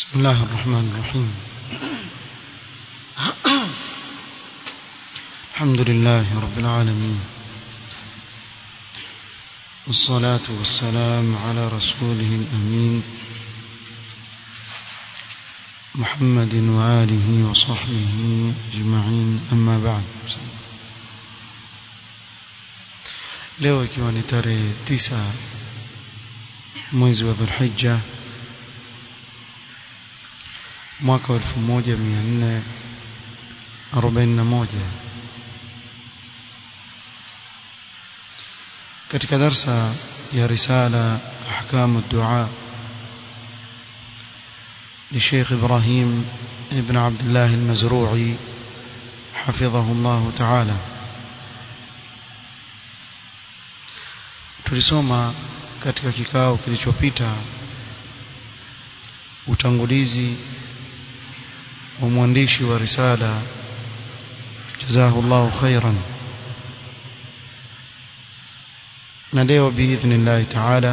بسم الله الرحمن الرحيم الحمد لله رب العالمين والصلاة والسلام على رسوله الأمين محمد وآله وصحبه أجمعين أما بعد leo ikiwa ni tarehe tisa mwezi wa dhulhijja mwaka wa elfu moja mia nne arobaini na moja katika darsa ya risala ahkamu dua لشيخ إبراهيم ابن عبد الله المزروعي حفظه الله تعالى tulisoma katika kikao kilichopita utangulizi wa mwandishi wa risala jazahullahu khairan na leo biidhnillahi taala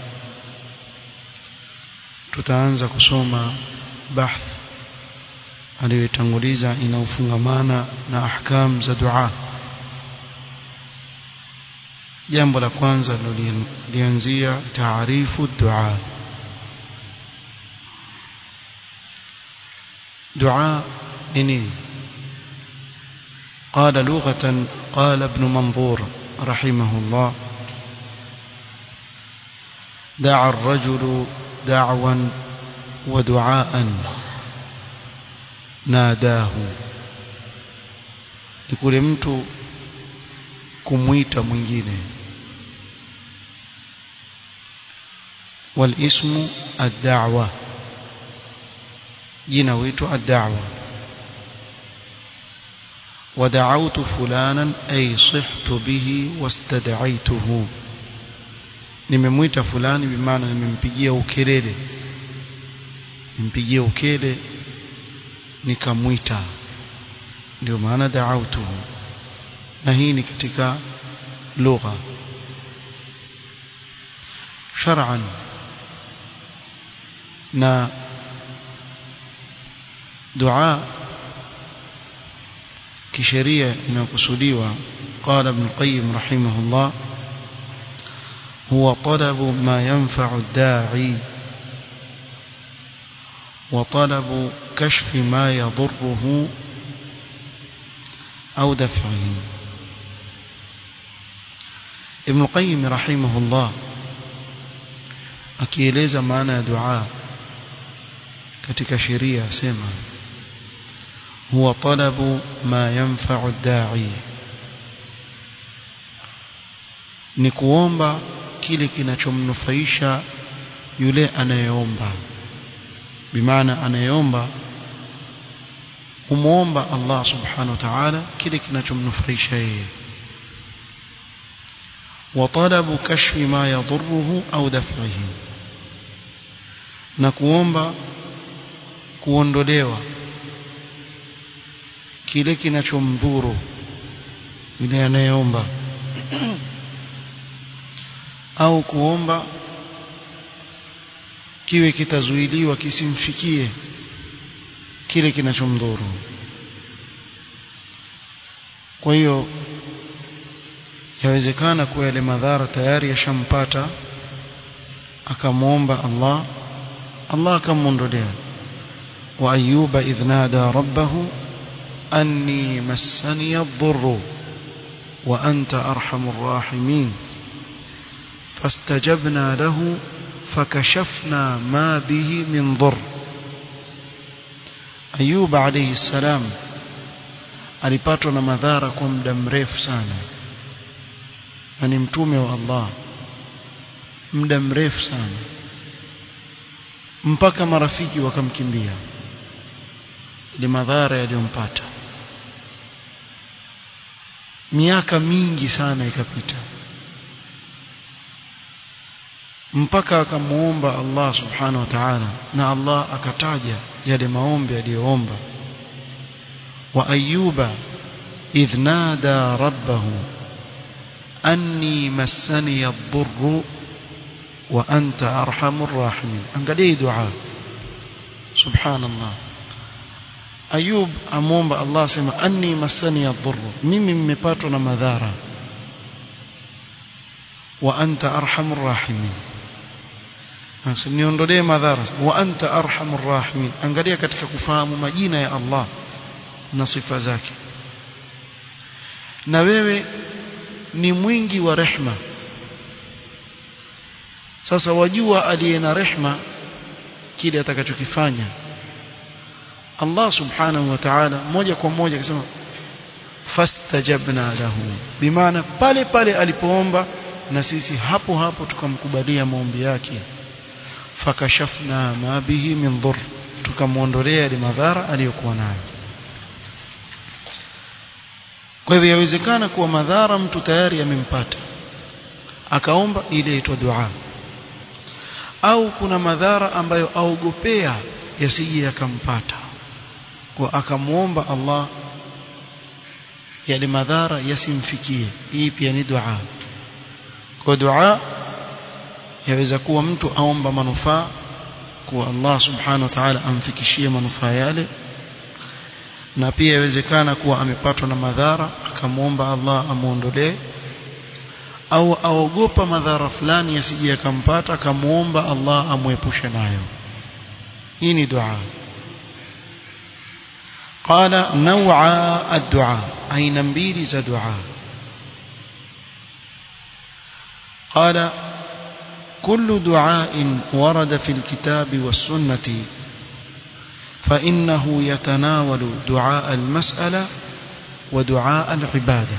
tutaanza kusoma bahth aliyotanguliza inaofungamana na ahkam za dua jambo la kwanza lilianzia taarifu dua دعاء نيني قال لغة قال ابن منظور رحمه الله دعا الرجل دعوا ودعاء ناداه يقول mtu kumwita mwingine والاسم الدعوه jina huitwa ad-da'wa ودعوت فلانا أي صحت به واستدعيته nimemwita fulani bimaana nimempigia ukelele nimpigia ukele nikamwita ndio maana da'awtuhu na hii ni katika lugha shar'an na dua kisheria inakusudiwa قال ابن القيم رحمه الله هو طلب ما ينفع الداعي وطلب كشف ما يضره أو دفعه ابن القيم رحمه الله akieleza maana ya dua katika sheria asema هو طلب ما ينفع الداعي ni kuomba kile kinachomnufaisha yule anayeomba bimaana anayeomba umuomba Allah subhanahu wa ta'ala kile kinachomnufaisha yeye وطلب كشف ما يضره أو دفعه na kuomba kuondolewa kile kinachomdhuru yule anayeomba au kuomba kiwe kitazuiliwa kisimfikie kile kinachomdhuru kwa hiyo yawezekana kuwa yale madhara tayari yashampata akamwomba Allah Allah akamwondolea wa ayuba idh nada rabbahu أني مسني الضر وأنت أرحم الراحمين فاستجبنا له فكشفنا ما به من ضر أيوب عليه السلام alipatwa na madhara kwa muda mrefu sana na ni mtume wa Allah muda mrefu sana mpaka marafiki wakamkimbia ile madhara yaliyompata miaka mingi sana ikapita mpaka akamuomba Allah subhanahu wa ta'ala na Allah akataja yale maombi aliyoomba wa ayuba idh nada rabbahu anni massani ad-durr wa anta arhamur rahimin angalia dua subhanallah ayub amwomba Allah asema anni masani yadhurru mimi mmepatwa na madhara wa anta arhamur rahimin niondolee madhara wa anta arhamur rahimin angalia katika kufahamu majina ya Allah na sifa zake na wewe ni mwingi wa rehma sasa wajua aliye na rehma kile atakachokifanya Allah subhanahu wa ta'ala moja kwa moja akisema fastajabna lahu bimaana pale pale alipoomba na sisi hapo hapo tukamkubalia maombi yake fakashafna ma bihi min dhur tukamwondolea ile madhara aliyokuwa nayo kwa hivyo yawezekana kuwa madhara mtu tayari yamempata akaomba ile inaitwa dua au kuna madhara ambayo aogopea yasije yakampata kwa akamwomba Allah yale madhara yasimfikie hii pia ni dua kwa dua yaweza kuwa mtu aomba manufaa kwa Allah subhanahu wa ta'ala amfikishie manufaa yale na pia yawezekana kuwa amepatwa na madhara akamwomba Allah amuondolee au aogopa madhara fulani yasije yakampata akamwomba Allah amwepushe nayo hii ni dua قال نوع الدعاء أين mbili za dua قال كل دعاء ورد في الكتاب والسنة فإنه يتناول دعاء المسألة ودعاء العبادة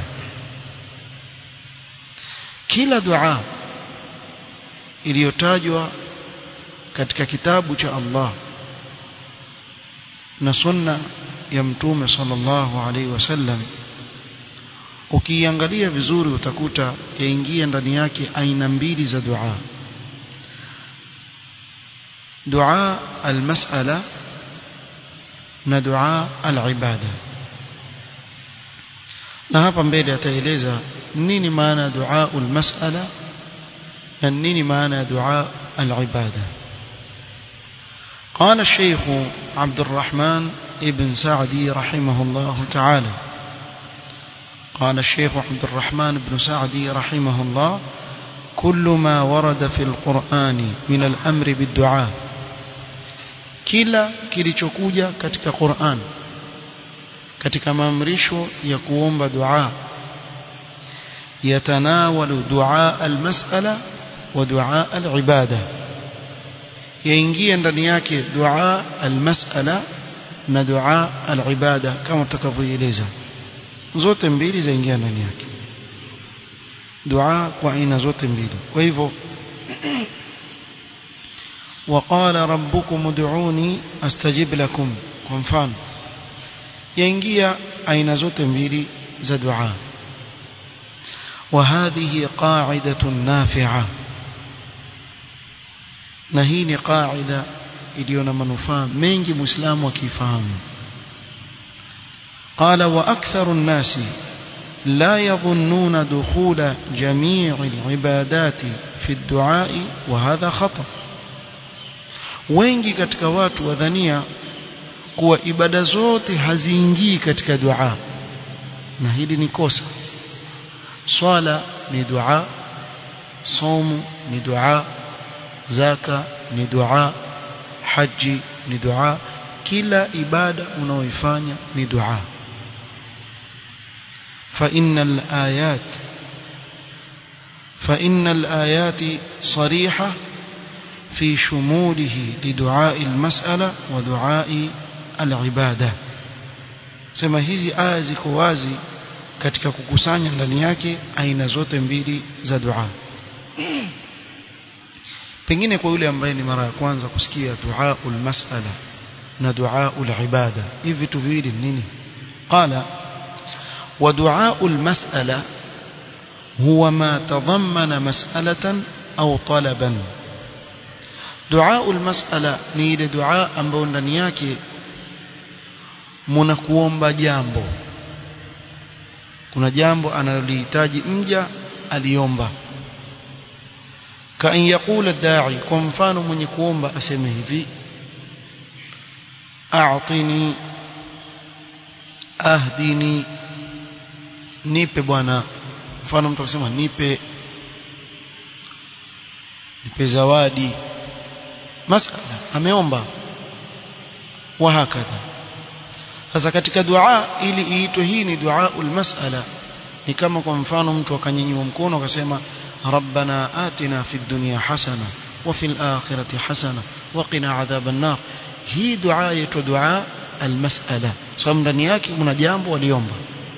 kila dua iliyotajwa katika kitabu cha Allah na sunna ya mtume sallallahu alaihi wasallam ukiangalia vizuri utakuta yaingia ndani yake aina mbili za dua dua almas'ala na dua alibada na hapa mbele ataeleza nini maana ya dua almas'ala na nini maana ya dua alibada قال الشيخ عبد الرحمن ابن سعدي رحمه الله تعالى قال الشيخ عبد الرحمن بن سعدي رحمه الله كل ما ورد في القرآن من الأمر بالدعاء kila kilichokuja katika Qur'an katika maamrisho ya kuomba dua yatanawalu dua almas'ala wa dua alibada yaingia ndani yake dua almas'ala na dua alibada kama tutakavyoeleza zote mbili zaingia ndani yake dua kwa aina zote mbili kwa hivyo وقال ربكم ادعوني استجب لكم kwa mfano yaingia aina zote mbili za dua وهذه قاعدة نافعة na hii ni qaida iliyo na manufaa mengi muislamu akifahamu قال واكثر الناس لا يظنون دخول جميع العبادات في الدعاء وهذا خطأ wengi katika watu wadhania kuwa ibada zote haziingii katika dua na hili ni kosa swala ni dua somu ni dua zaka ni dua haji ni dua kila ibada unaoifanya ni dua فإن الآيات فإن الآيات صريحة في شموله لدعاء المسألة ودعاء العبادة sema hizi aya ziko wazi katika kukusanya ndani yake aina zote mbili za dua pengine kwa yule ambaye ni mara ya kwanza kusikia duaul mas'ala na duaul ibada hivi vitu viwili nini qala wa duaul mas'ala huwa ma tadhammana mas'alatan au talaban duaul mas'ala ni ile dua ambayo ndani yake muna kuomba jambo kuna jambo analolihitaji mja aliomba كأن يقول الداعي kwa mfano mwenye kuomba aseme hivi a'tini ahdini nipe bwana mfano mtu akisema nipe nipe zawadi masala ameomba wa hakadha sasa katika dua ili iitwe hii ni dua masala ni kama kwa mfano mtu akanyanyua mkono akasema rabbana atina fid dunya hasana wa fil akhirati hasana wa qina adhaban nar hii dua yaitwa dua almasala sababu ndani yake kuna jambo waliomba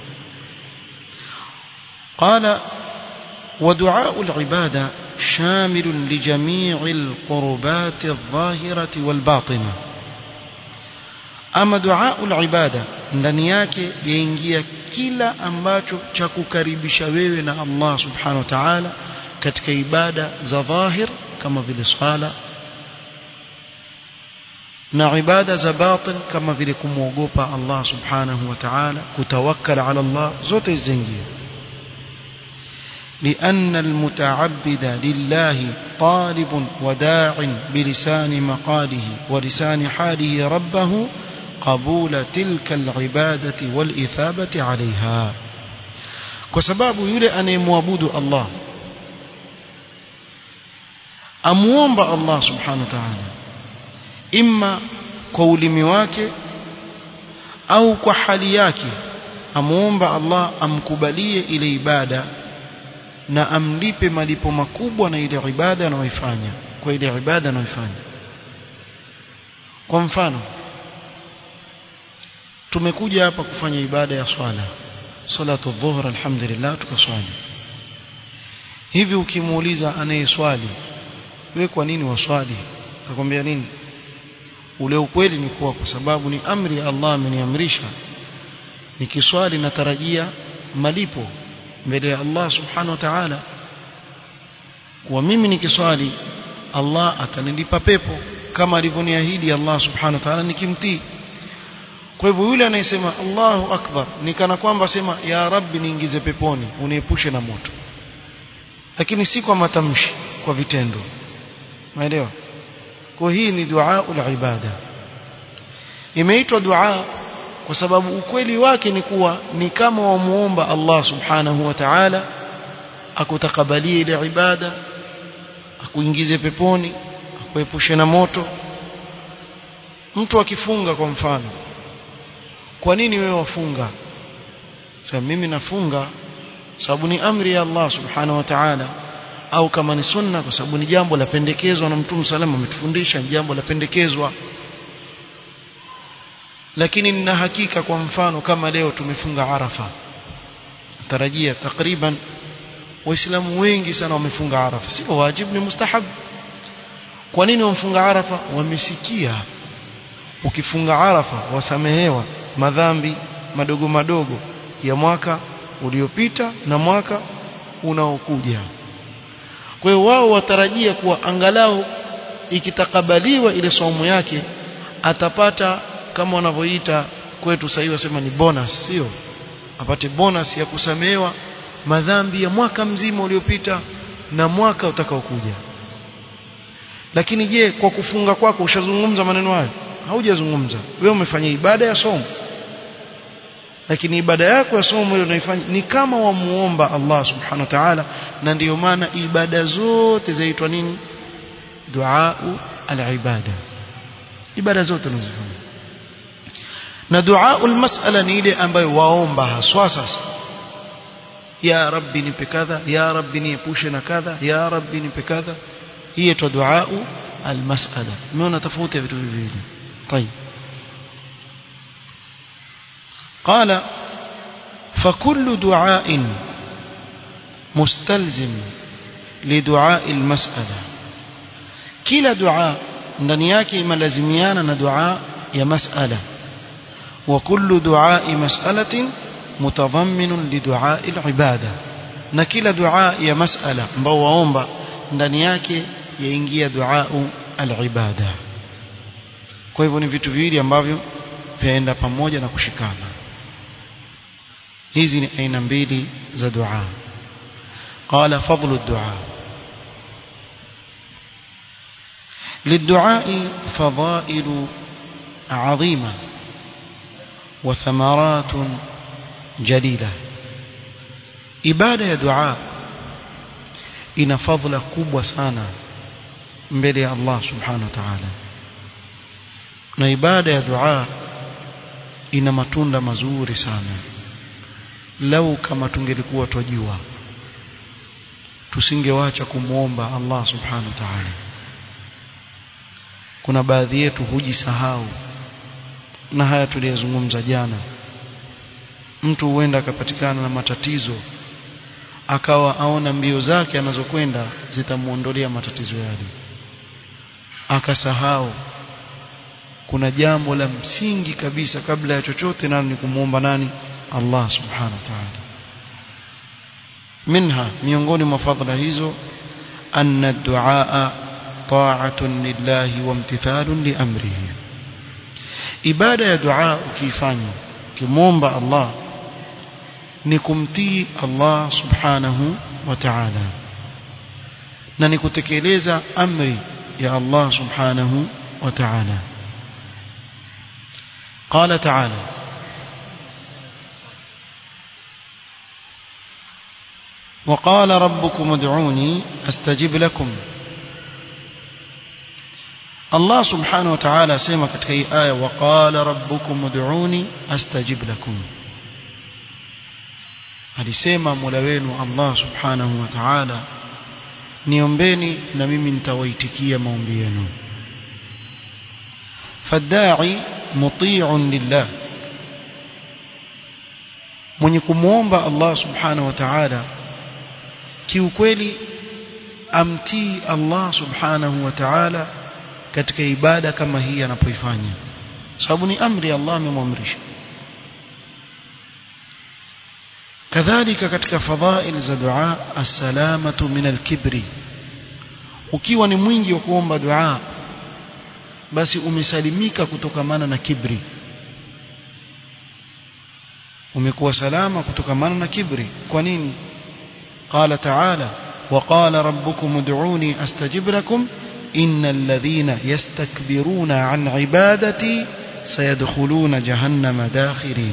قال ودعاء العبادة شامل لجميع القربات الظاهرة والباطنة أما دعاء العبادة ndani yake yaingia kila ambacho cha kukaribisha wewe na Allah subhanahu wa ta'ala katika ibada za dhahir kama vile swala na ibada za batin kama vile kumwogopa Allah subhanahu wa ta'ala kutawakkal ala Allah zote ziingia لأن المتعبد لله طالب وداع بلسان مقاله ولسان حاله ربه قبول تلك العبادة والإثابة عليها كسباب يلي أن يموابد الله أموomba الله سبحانه وتعالى إما قول مواك أو كحالياك أموomba الله أمكبليه إلى إبادة na amlipe malipo makubwa na ile ibada anayoifanya kwa ile ibada anayoifanya kwa mfano tumekuja hapa kufanya ibada ya swala salatu dhuhr alhamdulillah tukaswali hivi ukimuuliza anayeswali wewe kwa nini waswali akwambia nini ule ukweli ni kuwa kwa sababu ni amri ya Allah ameniamrisha nikiswali natarajia malipo mbele ya Allah subhanahu wa ta'ala kwa mimi nikiswali Allah atanilipa pepo kama alivyoniahidi Allah subhanahu wa ta'ala nikimtii kwa hivyo yule anayesema Allahu akbar ni kana kwamba sema ya rabbi niingize peponi uniepushe na moto lakini si kwa matamshi kwa vitendo umeelewa kwa hii ni dua ibada imeitwa dua kwa sababu ukweli wake ni kuwa ni kama wamuomba Allah subhanahu wa ta'ala akutakabalie ile ibada akuingize peponi akuepushe na moto mtu akifunga kwa mfano kwa nini wewe wafunga sasa mimi nafunga sababu ni amri ya Allah subhanahu wa ta'ala au kama ni sunna kwa sababu ni jambo la pendekezwa na mtume salama ametufundisha ni jambo la pendekezwa lakini nina hakika kwa mfano kama leo tumefunga Arafa tarajia takriban waislamu wengi sana wamefunga Arafa sio wajibu ni mustahab kwa nini wamfunga Arafa wamesikia ukifunga Arafa wasamehewa madhambi madogo madogo ya mwaka uliopita na mwaka unaokuja kwa hiyo wao watarajia kuwa angalau ikitakabaliwa ile somo yake atapata kama wanavyoita kwetu sasa hivi wasema ni bonus sio apate bonus ya kusamehewa madhambi ya mwaka mzima uliopita na mwaka utakaokuja lakini je kwa kufunga kwako ushazungumza maneno hayo haujazungumza wewe umefanya ibada ya somo lakini ibada yako ya somo ile unaifanya ni kama wamuomba Allah subhanahu wa ta'ala na ndiyo maana ibada zote zaitwa nini dua al-ibada ibada zote unazofanya na dua al-mas'ala ni ile ambayo waomba haswa sasa ya rabbi nipe kadha ya rabbi niepushe na kadha ya rabbi nipe kadha hii inaitwa dua al-mas'ala umeona tofauti ya vitu viwili طيب قال فكل دعاء مستلزم لدعاء المسألة كلا دعاء ndani yake imelazimiana na dua ya mas'ala wa kullu du'a mas'alatin mutadhammin li du'a al-ibada na kila dua ya mas'ala ambao waomba ndani yake yaingia dua al-ibada kwa hivyo ni vitu viwili ambavyo vyaenda pamoja na kushikana hizi ni aina mbili za dua qala fadlu ad-du'a للدعاء فضائل عظيمة وثمرات جليلة ibada ya dua ina fadhila kubwa sana mbele ya Allah subhanahu wa ta'ala na ibada ya dua ina matunda mazuri sana lau kama tungelikuwa twajua tusingewacha kumwomba Allah subhanahu wa ta'ala kuna baadhi yetu hujisahau na haya tuliyozungumza jana mtu huenda akapatikana na matatizo akawa aona mbio zake anazokwenda zitamuondolea matatizo yale akasahau kuna jambo la msingi kabisa kabla ya chochote nalo ni kumwomba nani Allah subhanahu wa ta'ala minha miongoni mwa fadhila hizo anna duaa ta'atun lillahi wa imtithalun li amrihi ibada ya dua ukiifanya ukimwomba Allah ni kumtii Allah subhanahu wa ta'ala na ni kutekeleza amri ya Allah subhanahu wa ta'ala قال تعالى وقال ربكم ادعوني استجب لكم الله سبحانه وتعالى سيما katika hii aya وقال ربكم ادعوني استجب لكم alisema Mola wenu Allah subhanahu wa ta'ala niombeni na mimi nitawaitikia maombi yenu fadai muti'un lillah mwenye kumwomba Allah subhanahu wa ta'ala kiukweli amtii Allah subhanahu wa ta'ala katika ibada kama hii anapoifanya sababu ni amri Allah amemwamrisha kadhalika katika fadhail za dua assalamatu min alkibri ukiwa ni mwingi wa kuomba dua basi umesalimika kutokamana na kibri umekuwa salama kutokamana na kibri kwa nini qala ta'ala وقال ربكم ادعوني استجب لكم ان الذين يستكبرون عن عبادتي سيدخلون جهنم داخرين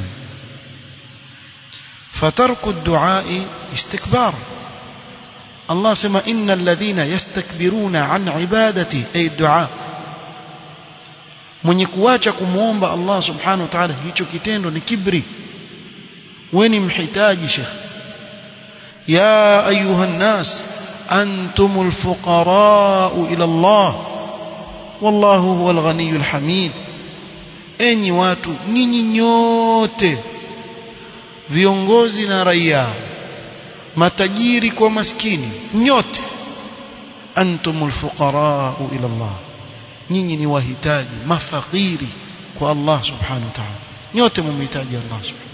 فترك الدعاء استكبار الله سمى إن الذين يستكبرون عن عبادتي أي الدعاء mwenye kuacha kumwomba Allah subhanahu wa ta'ala hicho kitendo ni kibri weni mhitaji shekh ya ayuha nnas antumul fuqara ila Allah wallahu huwal ghaniyul hamid enyi watu nyinyi nyote viongozi na raia matajiri kwa maskini nyote antumul fuqara ila Allah nyinyi ni wahitaji mafakiri kwa Allah subhanahu wa ta'ala nyote mumhitaji Allah subhanahu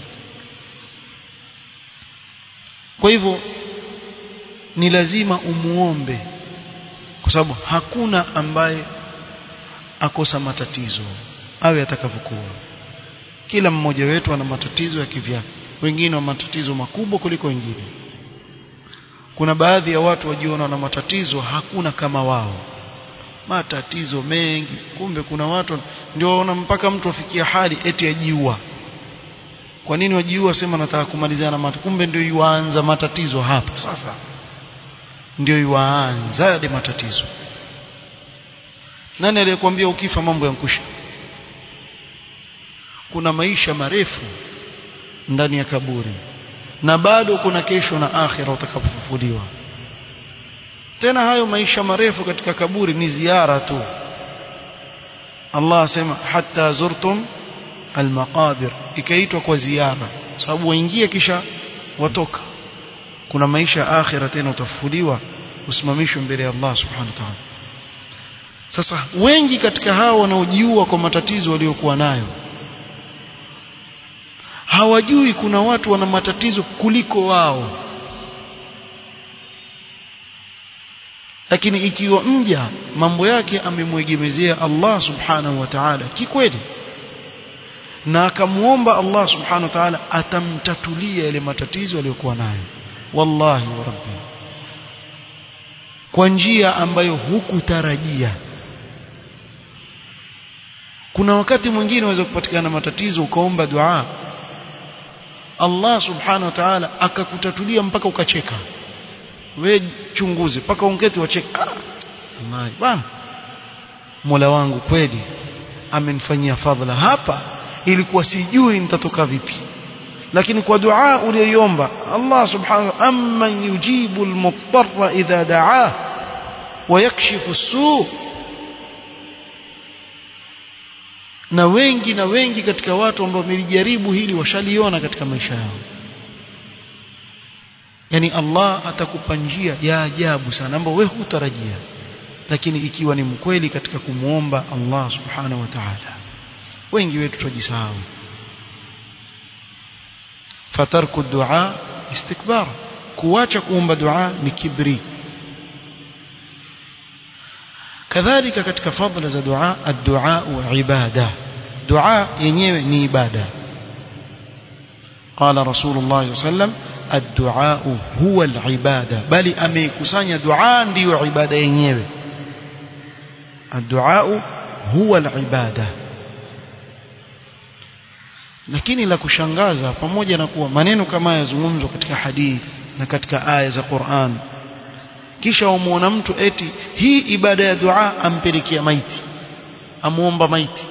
kwa hivyo ni lazima umuombe kwa sababu hakuna ambaye akosa matatizo awe atakavyokuwa kila mmoja wetu ana matatizo ya kivyake wengine wana matatizo makubwa kuliko wengine kuna baadhi ya watu wajiona na matatizo hakuna kama wao matatizo mengi kumbe kuna watu ndio waona mpaka mtu afikia hali eti ajiua kwa nini wajiua sema nataka kumalizana na matatizo kumbe ndio yuanza matatizo hapa sasa ndio yuanza yale matatizo nani aliyekwambia ukifa mambo yankusha kuna maisha marefu ndani ya kaburi na bado kuna kesho na akhira utakapofufuliwa tena hayo maisha marefu katika kaburi ni ziara tu Allah asema hatta zurtum almaqabir ikaitwa kwa ziara sababu waingia kisha watoka kuna maisha akhira tena utafufuliwa usimamishwe mbele ya Allah subhanahu wa ta'ala sasa wengi katika hao wanaojiua kwa matatizo waliokuwa nayo hawajui kuna watu wana matatizo kuliko wao lakini ikiwa mja mambo yake amemwegemezea Allah subhanahu wa ta'ala kikweli na akamuomba Allah subhanahu wa ta'ala atamtatulia yale matatizo aliyokuwa nayo wallahi wa rabbi kwa njia ambayo hukutarajia kuna wakati mwingine unaweza kupatikana matatizo ukaomba dua Allah subhanahu wa ta'ala akakutatulia mpaka ukacheka we chunguze mpaka ungeti wacheka ah, Allah bwana Mola wangu kweli amenifanyia fadhila hapa ilikuwa sijui nitatoka vipi lakini kwa dua uliyoiomba Allah subhanahu wa amman yujibu almuttarra idha da'ah wa yakshifu as-su' na wengi na wengi katika watu ambao wamelijaribu hili washaliona katika maisha yao yani Allah atakupa njia ya ajabu sana ambayo wewe hutarajia lakini ikiwa ni mkweli katika kumuomba Allah subhanahu wa ta'ala wengi wetu tujisahau fatarku dua istikbar kuacha kuomba dua ni kibri kadhalika katika fadhila za dua ad-du'a ibada dua yenyewe ni ibada قال رسول الله صلى الله عليه وسلم الدعاء هو العبادة بل أميكسانيا دعاء ديو عبادة ينيوي الدعاء هو العبادة lakini la kushangaza pamoja na kuwa maneno kama yazungumzwa katika hadith na katika aya za Qur'an kisha umuona mtu eti hii ibada ya dua ampelekea maiti amuomba maiti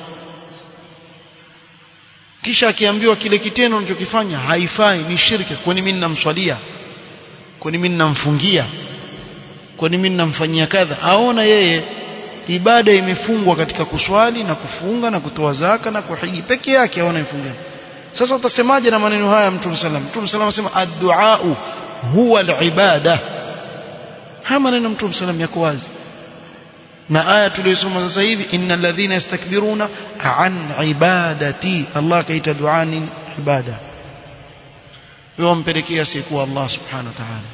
kisha akiambiwa kile kitendo anachokifanya haifai ni shirki kwani mimi ninamswalia kwani mimi ninamfungia kwani mimi ninamfanyia kadha aona yeye ibada imefungwa katika kuswali na kufunga na kutoa zaka na kuhiji peke yake aona ifungia sasa utasemaje na maneno haya mtume sallam mtume sallam anasema ad-du'a huwa al-ibada haya maneno mtume sallam yako wazi na aya tuliyosoma sasa hivi innal ladhina yastakbiruna an ibadati Allah kaita dua ni ibada wampelekea siku Allah subhanahu wa ta'ala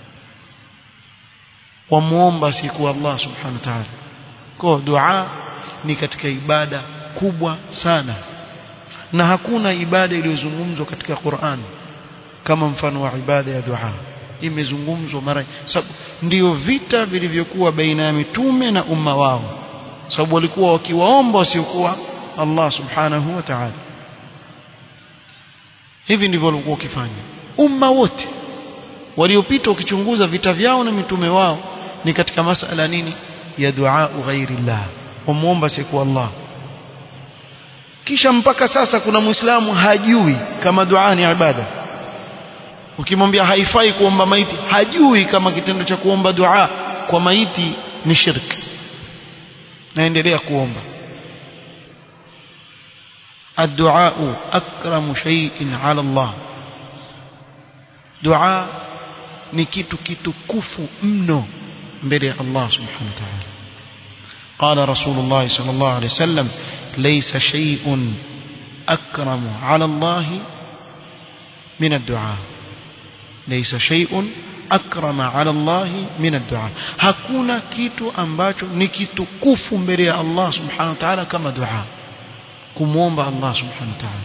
wamuomba siku Allah subhanahu wa ta'ala kwa dua ni katika ibada kubwa sana na hakuna ibada iliyozungumzwa katika Qur'an kama mfano wa ibada ya dua imezungumzwa mara sababu ndio vita vilivyokuwa baina ya mitume na umma wao sababu walikuwa wakiwaomba wasiokuwa Allah subhanahu wa ta'ala hivi ndivyo walikuwa wakifanya umma wote waliopita ukichunguza vita vyao na mitume wao ni katika masala nini ya dua ghairillah umuomba siku Allah kisha mpaka sasa kuna muislamu hajui kama dua ni ibada ukimwambia haifai kuomba maiti hajui kama kitendo cha kuomba dua kwa maiti ni shirki naendelea kuomba الدعاء أكرم شيء على الله دعاء ni kitu kitukufu mno mbele ya Allah subhanahu wa ta'ala قال رسول الله صلى الله عليه وسلم ليس شيء أكرم على الله من الدعاء ليس شيء أكرم على الله من الدعاء hakuna kitu ambacho ni kitukufu mbele ya Allah subhanahu wa ta'ala kama dua kumwomba Allah subhanahu wa ta'ala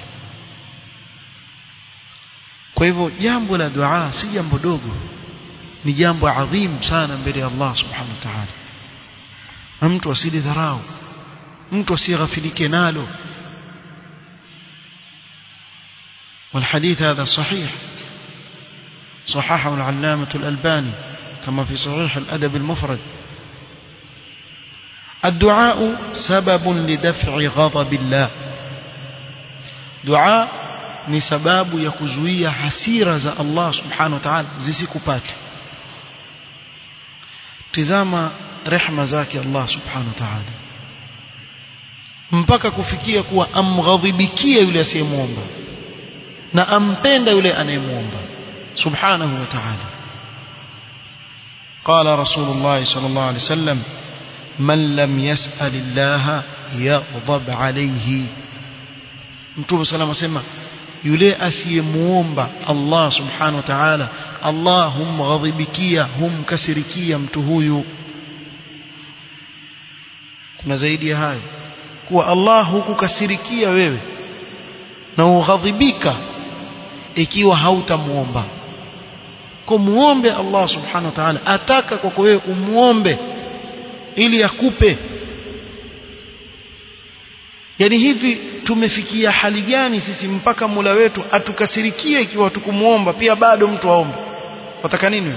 kwa hivyo jambo la dua si jambo dogo ni jambo adhim sana mbele ya Allah subhanahu wa ta'ala na mtu asilidharau mtu asighafilike nalo والحديث هذا صحيح صححه العلامة الألباني كما في صحيح الأدب المفرد الدعاء سبب لدفع غضب الله دعاء ni sababu ya kuzuia hasira za Allah subhanahu wa ta'ala zisikupate tizama rehma zake Allah subhanahu wa ta'ala mpaka kufikia kuwa amghadhibikia yule asiyemwomba na ampenda yule anayemwomba subhanahu wa ta'ala قال رسول الله صلى الله عليه وسلم من لم يسأل الله يغضب عليه mtume salama sema yule asiyemuomba Allah subhanahu wa ta'ala Allah humghadhibikia humkasirikia mtu huyu kuna zaidi ya hayo kuwa Allah hukukasirikia wewe na ughadhibika ikiwa hautamuomba kwa muombe Allah subhanahu wa ta'ala ataka kwako wewe umuombe ili akupe yani hivi tumefikia hali gani sisi mpaka Mola wetu atukasirikie ikiwa tukumuomba pia bado mtu aombe wataka nini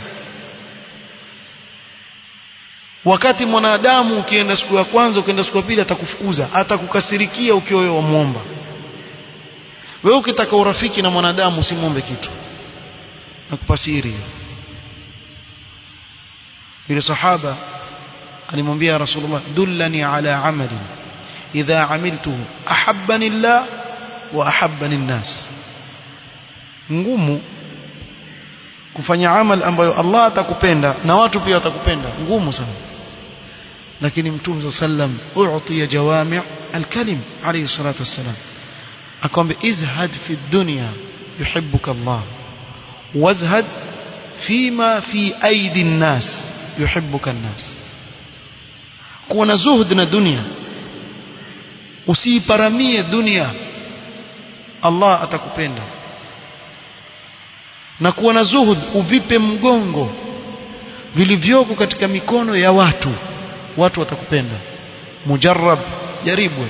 wakati mwanadamu ukienda siku ya kwanza ukienda siku ya pili atakufukuza atakukasirikia ukiwa wewe wamuomba wewe ukitaka urafiki na mwanadamu usimwombe kitu nakupa siri yule sahaba alimwambia rasulullah dullani ala amali idha amiltuhu ahabbani llah wa ahabbani nnas ngumu kufanya amal ambayo Allah atakupenda na watu pia watakupenda ngumu sana lakini mtume sallam u'tiya jawami' al-kalim alayhi salatu wassalam akamwambia izhad fi dunya yuhibbuka Allah wazhad fima fi aidi nnas yuhibbuka nnas kuwa na zuhud na dunia usiiparamie dunia Allah atakupenda na kuwa na zuhud uvipe mgongo vilivyoko katika mikono ya watu watu watakupenda mujarrab jaribu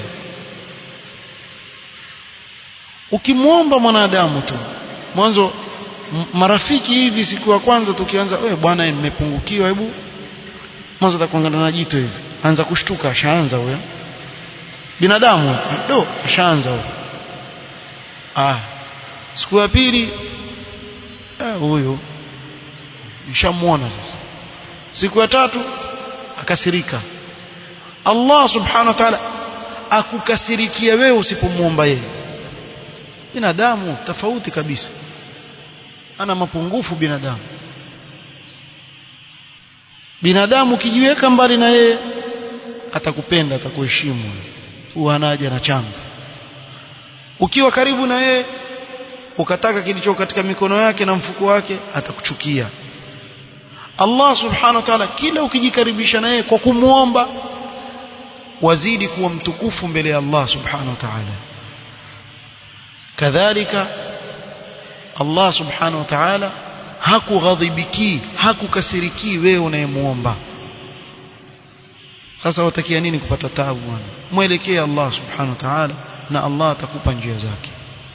ukimwomba mwanadamu tu mwanzo marafiki hivi siku ya kwanza tukianza wewe bwana nimepungukiwa hebu mwanzo atakuangana na jito hivi anza kushtuka ashaanza huyo binadamu do ashaanza huyo ah siku ya pili huyo nishamuona sasa siku ya tatu akasirika Allah subhanahu wa ta'ala akukasirikia wewe usipomuomba yeye binadamu tofauti kabisa ana mapungufu binadamu binadamu ukijiweka mbali na yeye atakupenda atakuheshimu huwa anaja na chango ukiwa karibu na yeye ukataka kilicho katika mikono yake na mfuko wake atakuchukia Allah subhanahu wa ta'ala kila ukijikaribisha na yeye kwa kumwomba wazidi kuwa mtukufu mbele ya Allah subhanahu wa ta'ala kadhalika Allah subhanahu wa ta'ala hakughadhibiki hakukasiriki wewe unayemuomba sasa watakia nini kupata taabu bwana mwelekee Allah subhanahu wa ta'ala na Allah atakupa njia zake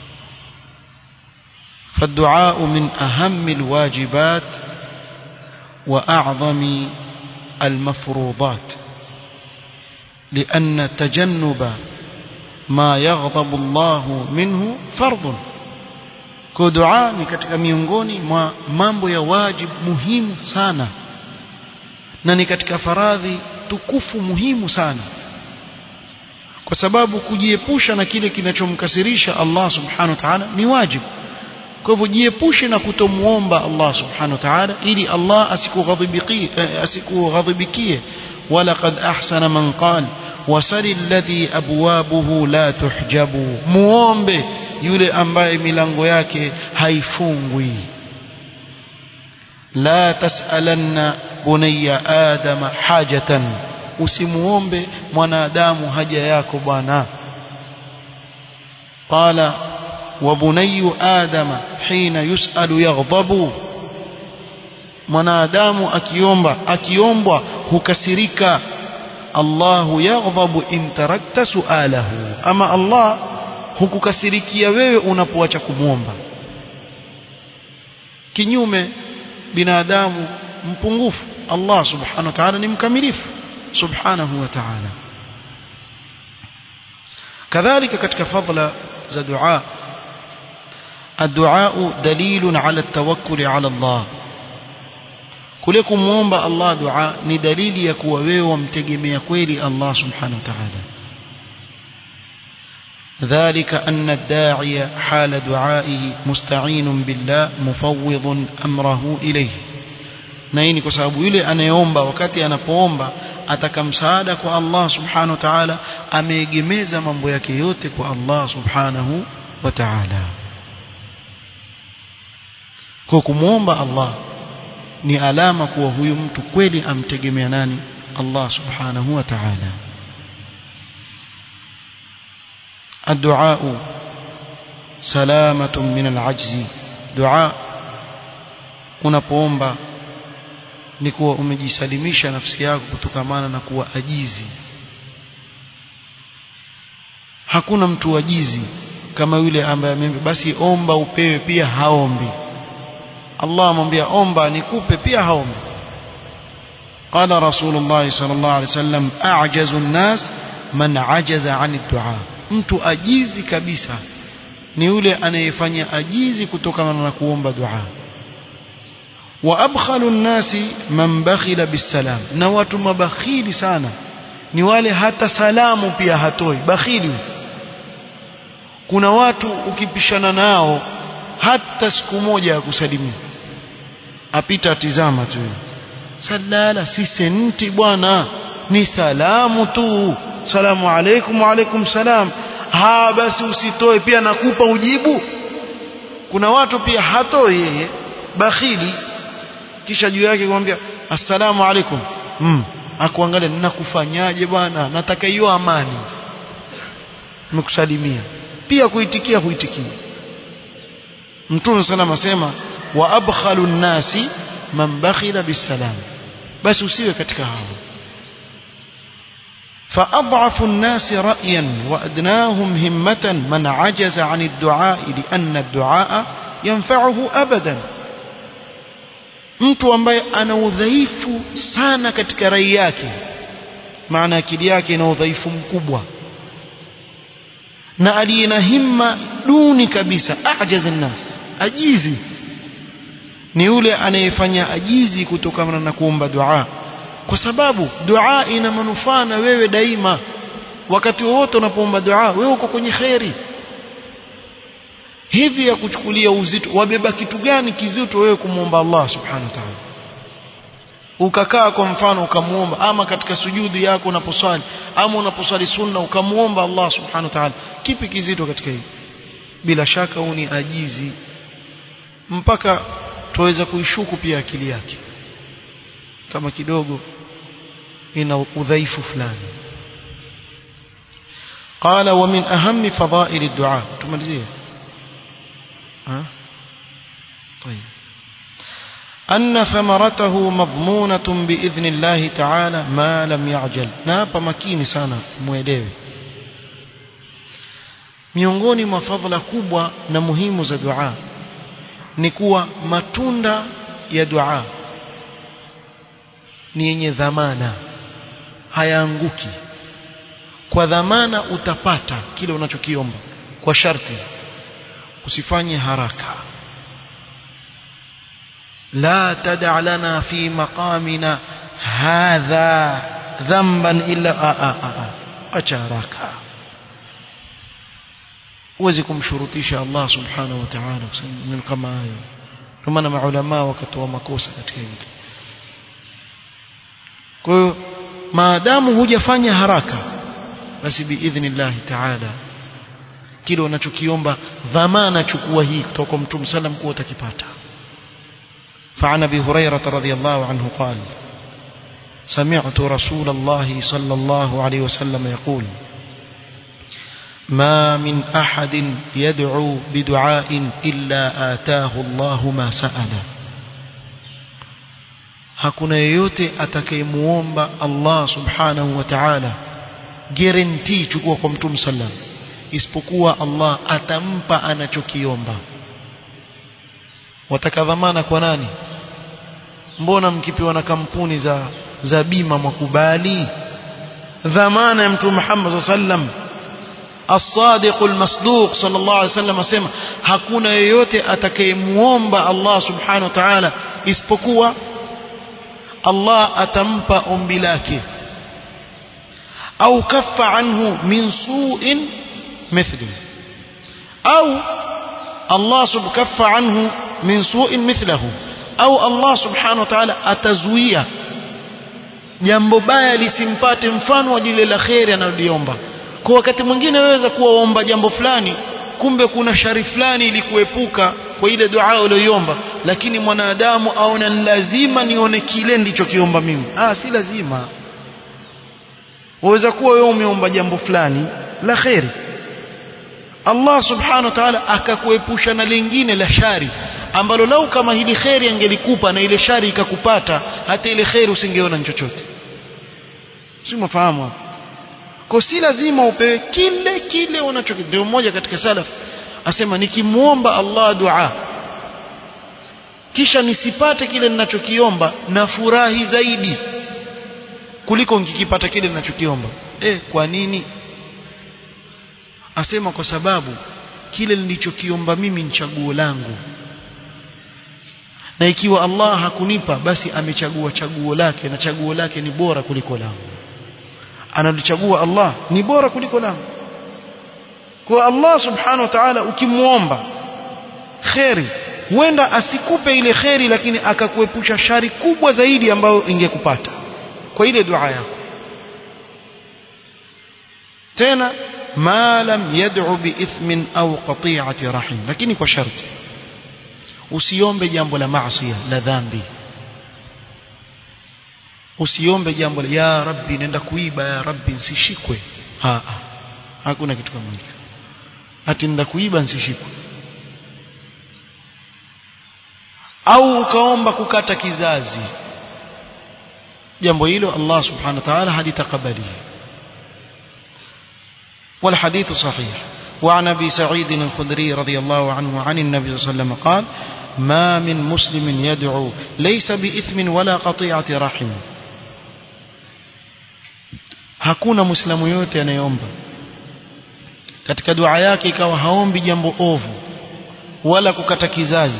فالدعاء من أهم الواجبات وأعظم المفروضات لأن تجنب ما يغضب الله منه فرض kwa dua ni katika miongoni mwa mambo ya wajib muhimu sana na ni katika faradhi tukufu muhimu sana kwa sababu kujiepusha na kile kinachomkasirisha Allah subhanahu wa ta'ala ni wajibu kwa hivyo jiepushe na kutomuomba Allah subhanahu wa ta'ala ili Allah asikughadhibikie asikughadhibikie walaqad ahsana man qala wasali alladhi abwabuhu la tuhjabu muombe yule ambaye milango yake haifungwi la tasalanna bunayya adama hajatan usimuombe mwanadamu haja yako bwana qala وبني آدم حين يسأل يغضب mwanadamu akiomba akiombwa hukasirika Allahu yaghdhabu in tarakta sualahu ama Allah hukukasirikia wewe unapoacha kumwomba kinyume binadamu mpungufu Allah subhanahu wa ta'ala ni mkamilifu subhanahu wa ta'ala kadhalika katika fadla za dua الدعاء دليل على التوكل على الله kule kumwomba Allah dua ni dalili ya kuwa wewe wamtegemea kweli Allah subhanahu wa ta'ala ذلك أن الداعي حال دعائه مستعين بالله مفوض أمره إليه na hii ni kwa sababu yule anayeomba wakati anapoomba ataka msaada kwa Allah subhanahu wa ta'ala ameegemeza mambo yake yote kwa Allah subhanahu wa ta'ala kwa kumwomba Allah ni alama kuwa huyu mtu kweli amtegemea nani Allah subhanahu wa ta'ala الدعاء سلامة من العجز دعاء unapoomba ni kuwa umejisalimisha nafsi yako kutokamana na kuwa ajizi hakuna mtu wajizi kama yule ambaye ameambia basi omba upewe pia haombi Allah amwambia omba nikupe pia haombi قال رسول الله صلى الله عليه وسلم أعجز الناس من عجز عن الدعاء mtu ajizi kabisa ni yule anayefanya ajizi kutokana na kuomba dua wa abkhalu nnasi man bakhila bisalam na watu mabakhili sana ni wale hata salamu pia hatoi bakhili kuna watu ukipishana nao hata siku moja ya kusalimia apita atizama tu salala si senti bwana ni salamu tu salamu alaikum wa alaikum salam ha basi usitoe pia nakupa ujibu kuna watu pia hatoi yeye bakhili kisha juu yake kumwambia assalamu alaikum mm. akuangalia ninakufanyaje bwana nataka hiyo amani nimekusalimia pia kuitikia huitikia mtume sallam asema wa abkhalu nnasi man bakhila bisalam basi usiwe katika hao فأضعف الناس رأيا وأدناهم همة من عجز عن الدعاء لأن الدعاء ينفعه أبدا mtu ambaye ana udhaifu sana katika rai yake maana akili yake ina udhaifu mkubwa na aliye na himma duni kabisa ajaz nnas ajizi ni yule anayefanya ajizi kutokana na kuomba dua kwa sababu dua ina manufaa na wewe daima wakati wowote unapoomba dua wewe uko kwenye kheri hivi ya kuchukulia uzito wabeba kitu gani kizito wewe kumwomba Allah subhanahu wa ta'ala ukakaa kwa mfano ukamwomba ama katika sujudi yako unaposwali ama unaposwali sunna ukamwomba Allah subhanahu wa ta'ala kipi kizito katika hili bila shaka huu ni ajizi mpaka tuweza kuishuku pia akili yake kama kidogo ina udhaifu fulani قال ومن أهم فضائل الدعاء تمالزيه ها طيب أن ثمرته مضمونة بإذن الله تعالى ما لم يعجل نapa makini sana muelewe miongoni mwa fadhila kubwa na muhimu za dua ni kuwa matunda ya dua ni yenye dhamana hayaanguki kwa dhamana utapata kile unachokiomba kwa sharti usifanye haraka لا تدع لنا في مقامنا هذا ذنبا إلا آآ آآ أجارك huwezi kumshurutisha Allah subhanahu wa ta'ala kusema kama hayo kwa maana maulama wakatoa makosa katika hili kwa hiyo maadamu hujafanya haraka basi biidhnillah ta'ala kile unachokiomba dhamana chukua hii kutoka kwa mtume sallam kuwa utakipata فعن ابي هريره رضي الله عنه قال سمعت رسول الله صلى الله عليه وسلم يقول ما من احد يدعو بدعاء الا اتاه الله ما سال hakuna yeyote atakayemuomba Allah subhanahu wa ta'ala guarantee chukua kwa mtume sallam isipokuwa Allah atampa anachokiomba wataka dhamana kwa nani mbona mkipewa na kampuni za za bima mwakubali dhamana ya mtume Muhammad sallam الصادق المصدوق صلى الله عليه وسلم asema hakuna yeyote atakayemuomba Allah subhanahu wa ta'ala isipokuwa Allah atampa ombi lake au kaffa anhu min su'in mithli au Allah sub kaffa anhu min su'in mithlahu au Allah subhanahu wa ta'ala atazuia jambo baya lisimpate mfano wa lile la kheri analoliomba kwa wakati mwingine waweza kuwaomba jambo fulani kumbe kuna shari fulani ili kuepuka kwa ile dua uliyoiomba lakini mwanadamu aona lazima nione kile ndichokiomba mimi ah si lazima waweza kuwa wewe umeomba jambo fulani la kheri Allah subhanahu wa ta'ala akakuepusha na lingine la shari ambalo lau kama hili kheri angelikupa na ile shari ikakupata hata ile kheri usingeona chochote si mfahamu kwa si lazima upewe kile kile unacho ndio mmoja katika salaf asema nikimwomba Allah dua kisha nisipate kile ninachokiomba na furahi zaidi kuliko nikikipata kile ninachokiomba eh kwa nini asema kwa sababu kile nilichokiomba mimi ni chaguo langu na ikiwa Allah hakunipa basi amechagua chaguo lake na chaguo lake ni bora kuliko langu analichagua Allah ni bora kuliko langu kwa Allah subhanahu wa ta'ala ukimwomba kheri huenda asikupe ile kheri lakini akakuepusha shari kubwa zaidi ambayo ingekupata kwa ile dua yako tena ma lam yad'u biithmin au qati'ati rahim lakini kwa sharti usiombe jambo la maasi la dhambi usiombe jambo la ya rabbi nenda kuiba ya rabbi nsishikwe ha hakuna kitu kama hicho ati nenda kuiba nsishikwe au ukaomba kukata kizazi jambo hilo Allah subhanahu wa ta'ala halitakabali والحديث صحيح وعن ابي سعيد الخدري رضي الله عنه عن النبي صلى الله عليه وسلم قال ما من مسلم يدعو ليس بإثم ولا قطيعة رحم hakuna muislamu yote anayeomba katika dua yake ikawa haombi jambo ovu wala kukata kizazi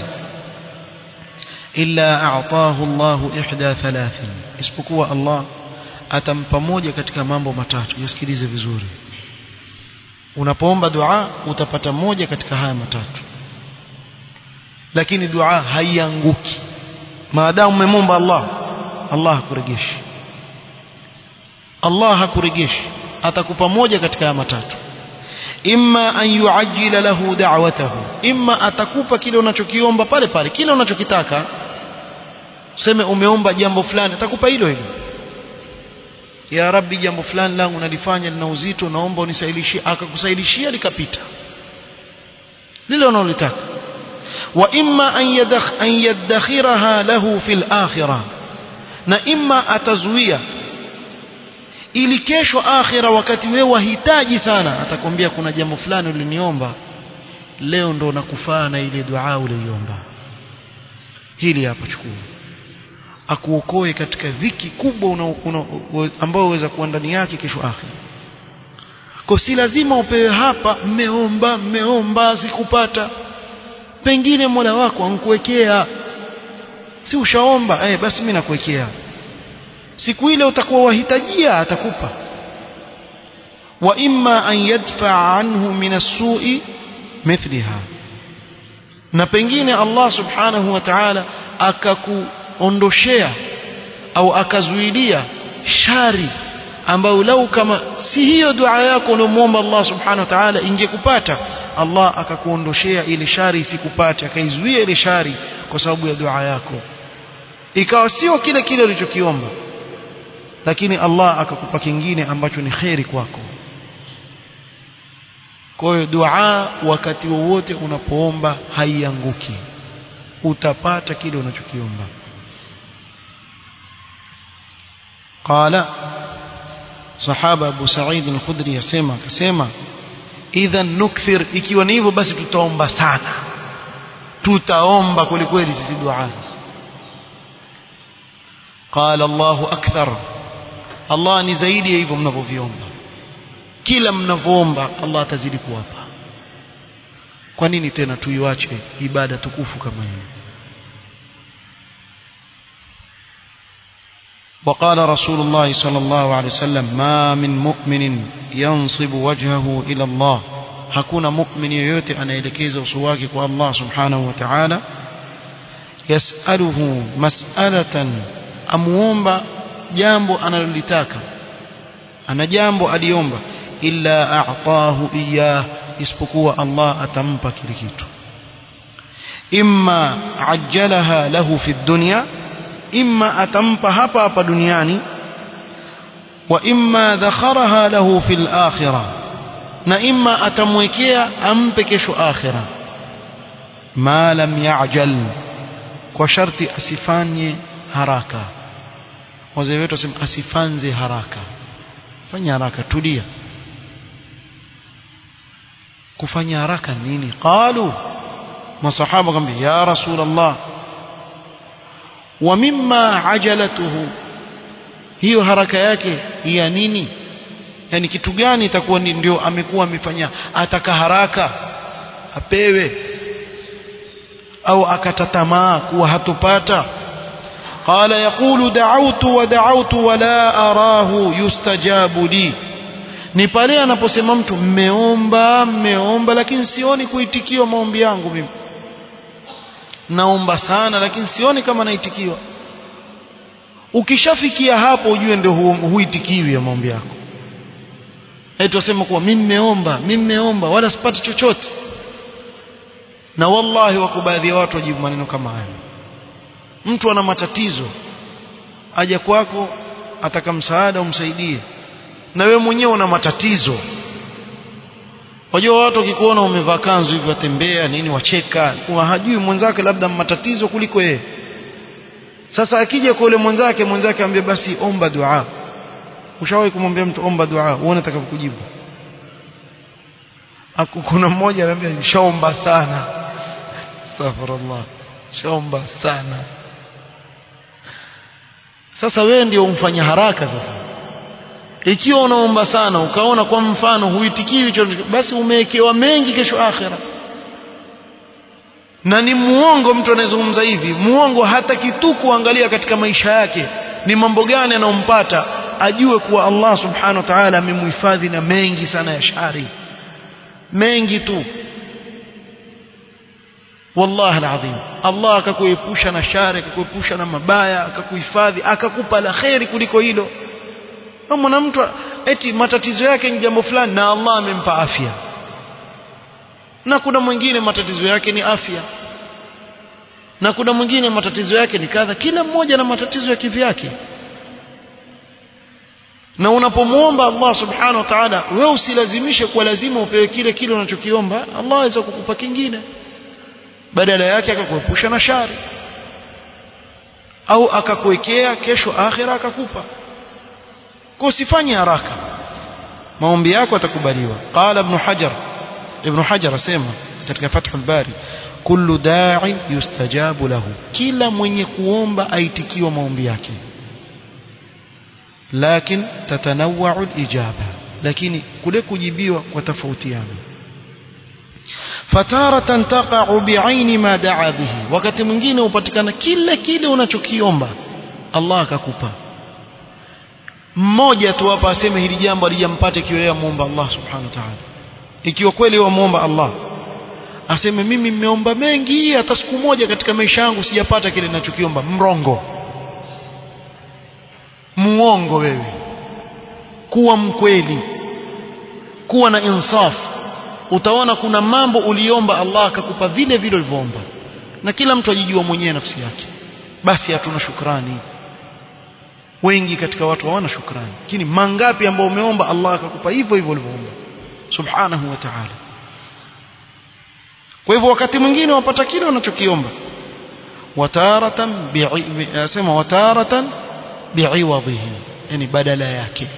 illa a'tahu Allah ihda thalathin isipokuwa Allah atampa moja katika mambo matatu yasikilize vizuri unapoomba dua utapata moja katika haya matatu lakini dua haianguki maadamu umemwomba Allah Allah hakuregeshi Allah hakuregeshi atakupa moja katika haya matatu imma an yuajjila lahu da'watahu imma atakupa kile unachokiomba pale pale kile unachokitaka useme umeomba jambo fulani atakupa hilo hilo ya rabbi jambo fulani langu nalifanya lina uzito naomba unisaidishie akakusaidishia likapita lile unalotaka wa imma an yadakh an yadakhiraha lahu fil akhirah na imma atazuia ili kesho akhira wakati wewe wahitaji sana atakwambia kuna jambo fulani uliniomba leo ndo nakufaa na ile dua uliyoomba hili hapa chukua akuokoe katika dhiki kubwa una, una, ambayo uweza kuwa ndani yake kesho akhira kwa si lazima upewe hapa mmeomba mmeomba sikupata pengine Mola wako ankuwekea si ushaomba eh basi mimi nakuwekea siku ile utakuwa wahitajia atakupa wa imma an yadfa anhu min as-su'i mithliha na pengine Allah subhanahu wa ta'ala akakuondoshea au akazuilia shari ambayo lau kama si hiyo dua yako unamuomba Allah subhanahu wa ta'ala ingekupata Allah akakuondoshea ile shari isikupate akaizuia ile shari kwa sababu ya dua yako ikawa sio kile kile ulichokiomba lakini Allah akakupa kingine ambacho ni kheri kwako kwa hiyo dua wakati wowote unapoomba haianguki utapata kile unachokiomba qala sahaba Abu Sa'id al-Khudri yasema akasema idhan nukthir ikiwa ni hivyo basi tutaomba sana tutaomba kwelikweli sisi dua sasa qala Allahu akthar Allah ni zaidi ya hivyo mnavyoviomba kila mnavyoomba Allah atazidi kuwapa kwa nini tena tuiwache ibada tukufu kama hiyo وقال رسول الله صلى الله عليه وسلم ما من مؤمن ينصب وجهه إلى الله hakuna mu'min yoyote anaelekeza uso wake kwa Allah subhanahu wa ta'ala yasaluhu mas'alatan amuomba jambo analolitaka ana jambo aliomba illa a'tahu iyah isipokuwa Allah atampa kile kitu imma ajjalaha lahu fi dunya imma atampa hapa hapa duniani wa imma dhakharaha lahu fil akhirah na imma atamwekea ampe kesho akhira ma lam ya'jal kwa sharti asifanye haraka wazee wetu wasema asifanze haraka fanya haraka tulia kufanya haraka nini qalu masahaba akamwambia ya rasul allah wa mimma ajalatuhu hiyo haraka yake ya nini yani kitu gani itakuwa ndio amekuwa amefanya ataka haraka apewe au akatatamaa kuwa hatopata قال يقول دعوت ودعوت ولا أراه يستجاب لي ni pale anaposema mtu mmeomba mmeomba lakini sioni kuitikiwa maombi yangu mimi naomba sana lakini sioni kama naitikiwa ukishafikia hapo ujue ndio hu, huitikiwi ya maombi yako eti wasema kuwa mimi mmeomba mimi mmeomba wala sipati chochote na wallahi wako baadhi ya watu wajibu maneno kama haya mtu ana matatizo aja kwako ataka msaada umsaidie na wewe mwenyewe una matatizo wajua watu wakikuona umevaa kanzu hivi watembea nini wacheka kuwa hajui mwenzake labda matatizo kuliko yeye sasa akija kwa yule mwenzake mwenzake ambie basi omba dua ushawahi kumwambia mtu omba dua uone atakavyokujibu kuna mmoja anambia shaomba sana astaghfirullah shaomba sana sasa wewe ndio umfanya haraka sasa ikiwa unaomba sana ukaona kwa mfano huitikiwi basi umewekewa mengi kesho akhira na ni muongo mtu anayezungumza hivi muongo hata kitu kuangalia katika maisha yake ni mambo gani anayompata ajue kuwa Allah subhanahu wa ta'ala amemhifadhi na mengi sana ya shari mengi tu wallahi alazim Allah akakuepusha na shari akakuepusha na mabaya akakuhifadhi akakupa la kheri kuliko hilo mwana mtu eti matatizo yake ni jambo fulani na Allah amempa afya na kuna mwingine matatizo yake ni afya na kuna mwingine matatizo yake ni kadha kila mmoja na matatizo ya kivyake na unapomwomba Allah subhanahu wa ta'ala wewe usilazimishe kwa lazima upewe kile kile unachokiomba Allah aweza kukupa kingine badala yake akakuepusha na shari au akakuwekea kesho akhira akakupa kwa usifanye haraka maombi yako atakubaliwa qala ibn hajar ibn hajar asema katika fathul bari kullu da'in yustajabu lahu kila mwenye kuomba aitikiwa maombi yake lakin tatanawwa'u al-ijaba lakini kule kujibiwa kwa tofautiana fataratan taqa'u bi'aini ma da'a bihi wakati mwingine upatikana kile kile unachokiomba Allah akakupa mmoja tu hapa aseme hili jambo alijampata ikiwa yeye muomba Allah subhanahu wa ta'ala ikiwa kweli yeye muomba Allah aseme mimi nimeomba mengi hata siku moja katika maisha yangu sijapata kile ninachokiomba mrongo muongo wewe kuwa mkweli kuwa na insaf utaona kuna mambo uliomba Allah akakupa vile vile ulivyoomba na kila mtu ajijua mwenyewe nafsi yake basi hatuna shukrani wengi katika watu hawana shukrani lakini mangapi ambao umeomba Allah akakupa hivyo hivyo ulivyoomba subhanahu wa ta'ala kwa hivyo wakati mwingine wapata kile unachokiomba wataratan bi'asema wataratan bi'iwadhihi yani badala yake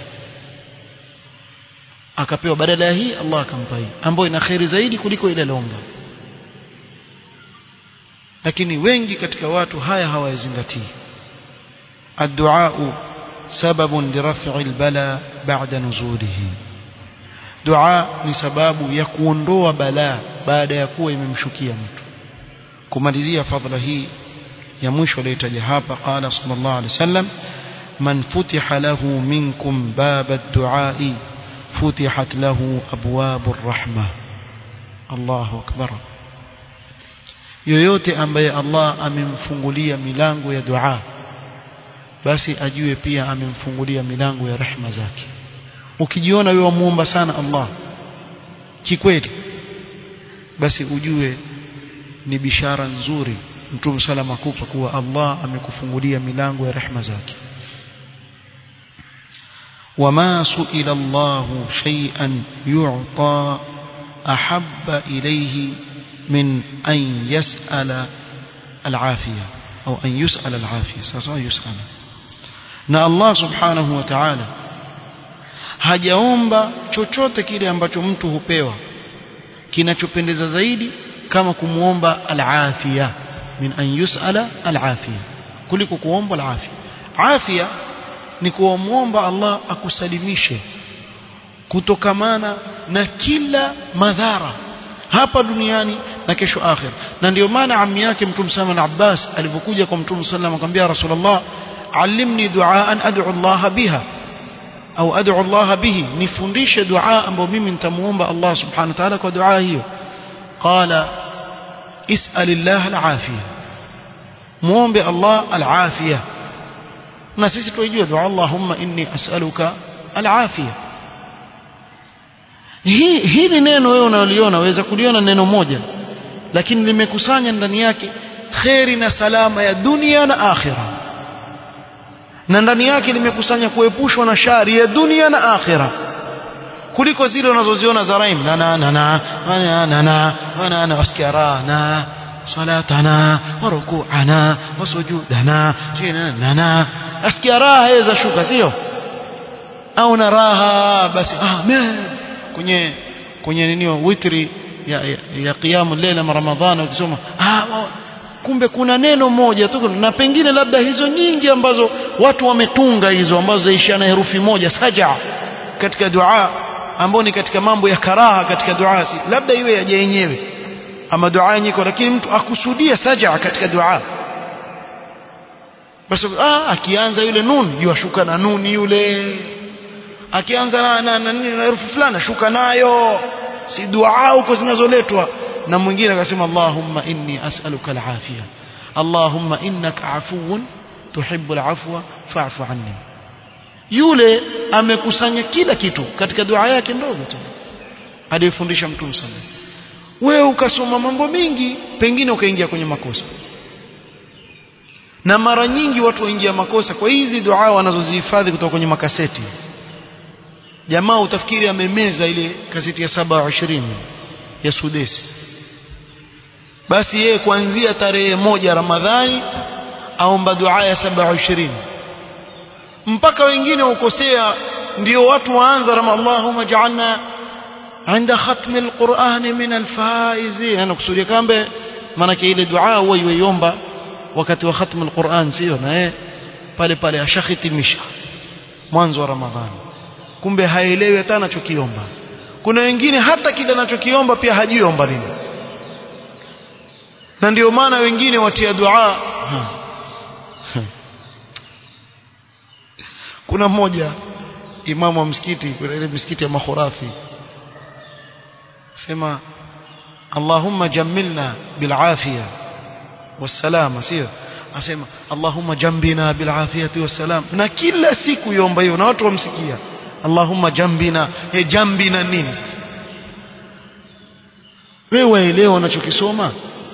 akapewa badala ya hii Allah akampa hii ambayo ina khairi zaidi kuliko ile aliomba lakini wengi katika watu haya hawayazingatii الدعاء سبب لرفع البلاء بعد نزوله دعاء ni sababu ya kuondoa balaa baada ya kuwa imemshukia mtu kumalizia fadhila hii ya mwisho aliyotaja hapa qala sallallahu alaihi wasallam man futiha lahu minkum bab ad-du'a futihat lahu abwab ar-rahma Allahu akbar yoyote ambaye Allah amemfungulia milango ya dua basi ajue pia amemfungulia milango ya rehma zake ukijiona wewe muomba sana Allah kikweli basi ujue ni bishara nzuri mtume salama kupa kuwa Allah amekufungulia milango ya rehma zake وما سئل الله شيئا يعطى أحب إليه من أن يسأل العافية أو أن يسأل العافية سأصلا يسأل na Allah subhanahu wa ta'ala hajaomba chochote kile ambacho mtu hupewa kinachopendeza zaidi kama kumuomba al-afia min an yusala al-afia kuliko kuomba al-afia afia ni kuomba Allah akusalimishe kutokamana na kila madhara hapa duniani na kesho akhir na ndio maana ammi yake mtume sana na Abbas alipokuja kwa mtume sallam akamwambia Rasulullah allimni duaan ad'u Allah biha au ad'u Allah bihi nifundishe dua ambayo mimi nitamuomba Allah subhanahu wa ta'ala kwa dua hiyo qala is'al Allah al-afiyah muombe Allah al-afiyah na sisi tuijue dua Allahumma inni as'aluka al-afiyah hii hili neno wewe unaliona waweza kuliona neno moja lakini limekusanya ndani yake kheri na salama ya dunia na akhira na ndani yake limekusanya kuepushwa na shari ya dunia na akhira kuliko zile unazoziona za raim na na na na na na na na na wasikia raha na salatana wa ruku'ana wa sujudana na na asikia raha yaweza shuka sio au na raha basi amen kwenye kwenye nini witri ya, ya, ya qiyamu lela ramadhani ukisoma ah kumbe kuna neno moja tu na pengine labda hizo nyingi ambazo watu wametunga hizo ambazo zaishia na herufi moja saja katika dua ambao ni katika mambo ya karaha katika dua si labda iwe yaje yenyewe ama dua yenyewe lakini mtu akusudia saja katika dua basi ah akianza yule nun yuashuka na nuni yule akianza na na, na, na herufi fulani shuka nayo si dua huko zinazoletwa na mwingine akasema Allahumma inni as'aluka al-afia Allahumma innaka afuwun tuhibbu al-afwa fa'fu anni yule amekusanya kila kitu katika dua yake ndogo tu aliyofundisha mtume sana wewe ukasoma mambo mingi pengine ukaingia kwenye makosa na mara nyingi watu waingia makosa kwa hizi dua wanazozihifadhi kutoka kwenye makaseti jamaa utafikiri amemeza ile kaseti ya 27 ya Sudesi basi yeye kuanzia tarehe moja Ramadhani aomba dua ya 27 mpaka wengine ukosea ndio watu waanza Allahumma ja'alna عند ختم القرآن من الفائزين أنا kusudia kambe maana ile dua huwa yuiomba wakati wa khatm alquran sio na yeye pale pale ashakhitimisha mwanzo wa Ramadhani kumbe haelewi hata anachokiomba kuna wengine hata kile anachokiomba pia hajiomba nini na ndio maana wengine watia dua ha. kuna mmoja imamu wa msikiti kuna ile msikiti ya makhurafi sema Allahumma jammilna bil afiya wassalama sio asema Allahumma jambina bil afiyati wassalam na kila siku yomba hiyo na watu wamsikia Allahumma jambina e jambina nini wewe waelewa unachokisoma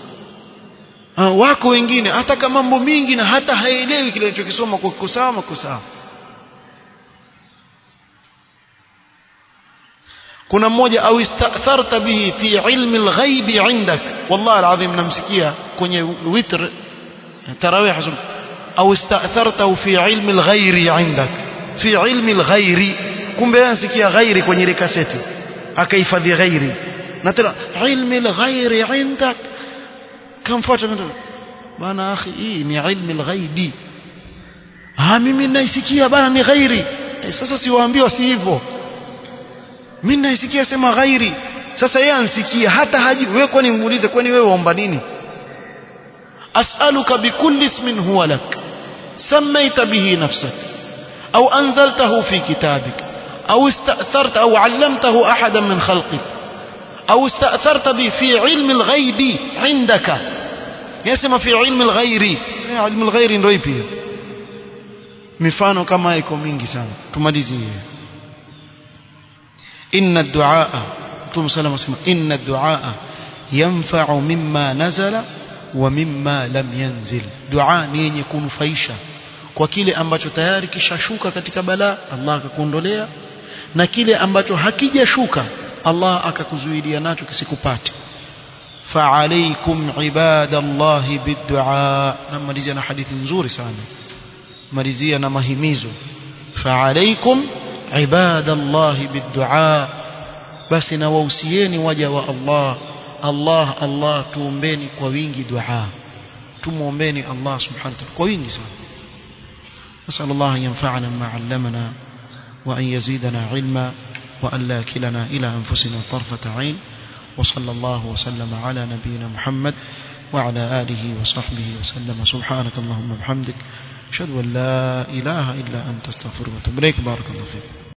wako wengine hata kama mambo mingi na hata haelewi kile anachokisoma kwa kusawa kusawa kuna mmoja au istatharta bihi fi ilmi alghaibi indak wallahi alazim namsikia kwenye witr tarawih au istatharta fi ilmi alghairi indak fi ilmi alghairi kumbe anasikia ghairi kwenye ile kaseti akahifadhi ghairi na tena ilmi alghairi indak kamfuata bana akhi hii ni ilmi alghaibi ah mimi naisikia bana ni ghairi sasa siwaambiwa si hivyo mimi naisikia sema ghairi sasa yeye ansikia hata haji wewe kwani muulize kwani wewe waomba nini as'aluka bikulli ismin huwa lak samaita bihi nafsak au anzaltahu fi kitabik au ista'tharta au 'allamtahu ahadan min khalqik au ista'tharta bi fi 'ilmi al-ghaibi 'indaka yasema fi 'ilmi al-ghairi sema 'ilmi al-ghairi ndio ipi mifano kama iko mingi sana tumalizie إن الدعاء رسول صلى الله عليه وسلم إن الدعاء ينفع مما نزل ومما لم ينزل دعاء ni yenye kunufaisha kwa kile ambacho tayari kishashuka katika balaa Allah akakuondolea na kile ambacho hakijashuka Allah akakuzuilia nacho kisikupate فعليكم عباد الله بالدعاء namalizia na hadithi nzuri sana malizia na mahimizo فعليكم عباد الله بالدعاء basi na wahusieni waja wa Allah Allah Allah tuombeni kwa wingi dua tumuombeni Allah subhanahu wa ta'ala kwa wingi sana نسأل الله أن ينفعنا ما علمنا وأن يزيدنا علما وأن لا كلنا إلى أنفسنا طرفة عين وصلى الله وسلم على نبينا محمد وعلى آله وصحبه وسلم سبحانك اللهم وبحمدك أشهد أن لا إله إلا أنت استغفرك وأتوب إليك بارك الله فيك